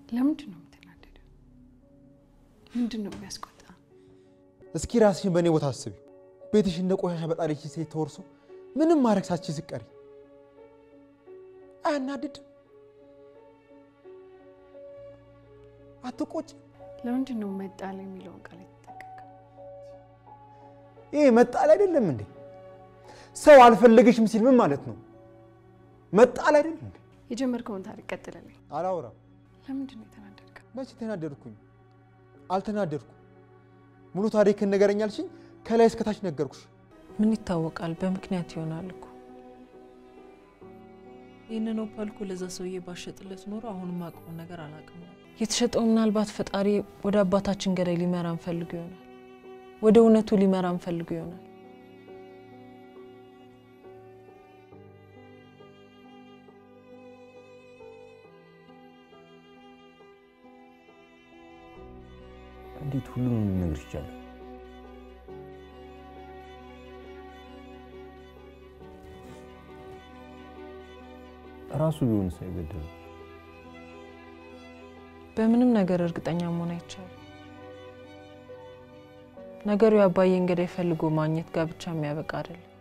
ለምንድን ነው የምትናደደው? ምንድን ነው የሚያስቆጣ? እስኪ ራስሽን በእኔ ቦታ አስቢ። ቤትሽ እንደ ቆሻሻ በጣለች ሴት ተወርሶ ምንም ማድረግ ሳትችይ ስትቀሪ አያናድድም? አትቆጭ? ለምንድን ነው መጣል የሚለውን ቃል የተጠቀምከው? ይሄ መጣል አይደለም እንዴ? ሰው አልፈለገሽም ሲል ምን ማለት ነው? መጣል አይደለም እንዴ? የጀመርከውን ታሪክ ቀጥልልኝ። አላወራም። ለምንድን ነው የተናደድከው? መቼ ተናደድኩኝ? አልተናደድኩም። ሙሉ ታሪክን ንገረኝ አልሽኝ፣ ከላይ እስከታች ነገርኩሽ። ምን ይታወቃል፣ በምክንያት ይሆናል እኮ። ይህንን ኦፓል እኮ ለዛ ሰውዬ ባሸጥለት ኖሮ አሁንም አውቀውን ነገር አላውቅም ነበር። የተሸጠው ምናልባት ፈጣሪ ወደ አባታችን ገዳይ ሊመራን ፈልጎ ይሆናል፣ ወደ እውነቱ ሊመራን ፈልጎ ይሆናል። እንዴት ሁሉንም ልነግርሽ ይቻላል? ራሱ ቢሆን ሳይገደል በምንም ነገር እርግጠኛ መሆን አይቻልም። ነገሩ የአባዬን ገዳይ ፈልጎ ማግኘት ጋር ብቻ የሚያበቃ አይደለም።